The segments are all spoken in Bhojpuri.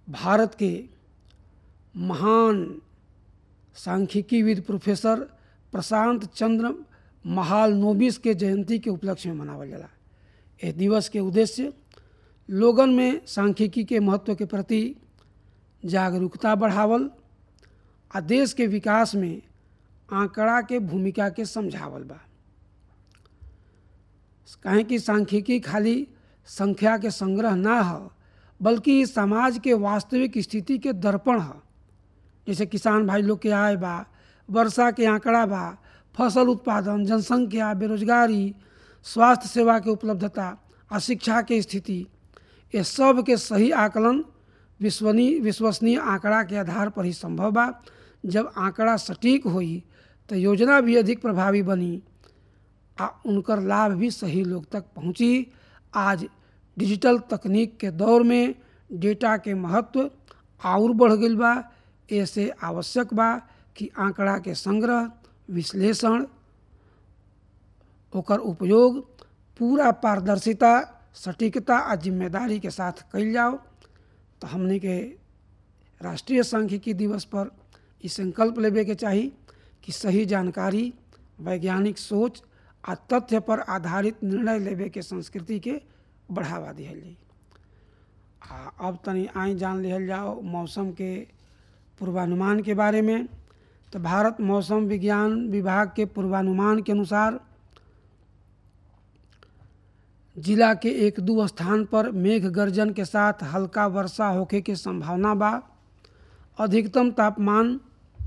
भारत के महान सांख्यिकीविद प्रोफेसर प्रशांत चंद्र महाल नोबिस के जयंती के उपलक्ष्य में मनावल जाला एह दिवस के उद्देश्य लोगन में सांख्यिकी के महत्व के प्रति जागरूकता बढ़ावल आ देश के विकास में आंकड़ा के भूमिका के समझावल बा काहे कि सांख्यिकी खाली संख्या के संग्रह ना ह बल्कि समाज के वास्तविक स्थिति के दर्पण ह जैसे किसान भाई लोग के आय बा वर्षा के आंकड़ा बा फसल उत्पादन जनसंख्या बेरोजगारी स्वास्थ्य सेवा के उपलब्धता आ शिक्षा के स्थिति ये सब के सही आकलन विश्वनीय विश्वसनीय आंकड़ा के आधार पर ही संभव बा जब आंकड़ा सटीक होई तो योजना भी अधिक प्रभावी बनी आ उनकर लाभ भी सही लोग तक पहुंची आज डिजिटल तकनीक के दौर में डेटा के महत्व और बढ़ गई बा ऐसे आवश्यक बा कि आंकड़ा के संग्रह विश्लेषण ओकर उपयोग पूरा पारदर्शिता सटीकता आ जिम्मेदारी के साथ कल जाओ तो हमने के राष्ट्रीय सांख्यिकी दिवस पर ई संकल्प लेवे के चाही कि सही जानकारी वैज्ञानिक सोच आ तथ्य पर आधारित निर्णय लेवे के संस्कृति के बढ़ावा दिहल जाई आ अब तनी आई जान लिहल जाओ मौसम के पूर्वानुमान के बारे में तो भारत मौसम विज्ञान विभाग के पूर्वानुमान के अनुसार जिला के एक दो स्थान पर मेघ गर्जन के साथ हल्का वर्षा होखे के संभावना बा अधिकतम तापमान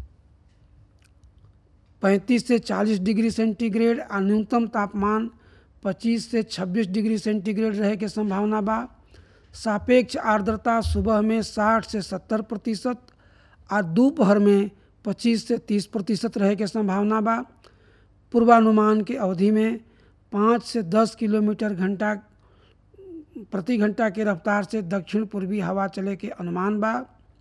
35 से 40 डिग्री सेंटीग्रेड और न्यूनतम तापमान 25 से 26 डिग्री सेंटीग्रेड रहे के संभावना बा सापेक्ष आर्द्रता सुबह में 60 से 70 प्रतिशत और दोपहर में 25 से 30 प्रतिशत रहे के संभावना बा पूर्वानुमान के अवधि में पाँच से दस किलोमीटर घंटा प्रति घंटा के रफ्तार से दक्षिण पूर्वी हवा चले के अनुमान बा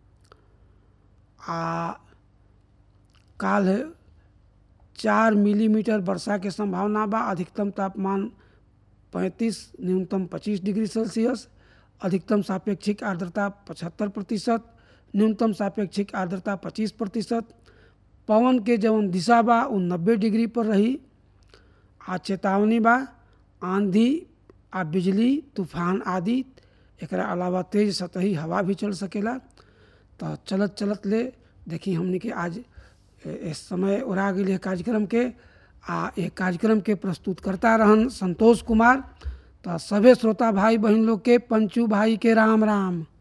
आ काल चार मिलीमीटर वर्षा के संभावना बा अधिकतम तापमान 35 न्यूनतम 25 डिग्री सेल्सियस अधिकतम सापेक्षिक आर्द्रता 75 प्रतिशत न्यूनतम सापेक्षिक आर्द्रता 25 प्रतिशत पवन के जवन दिशा बा वो नब्बे डिग्री पर रही आ चेतावनी बा आंधी आ बिजली तूफान आदि एकरा अलावा तेज सतही हवा भी चल सकेला तो चलत चलत ले देखी हमने के आज इस समय उड़ा गई कार्यक्रम के आ एक कार्यक्रम के प्रस्तुत करता रहन संतोष कुमार तो सभे श्रोता भाई बहन लोग के पंचू भाई के राम राम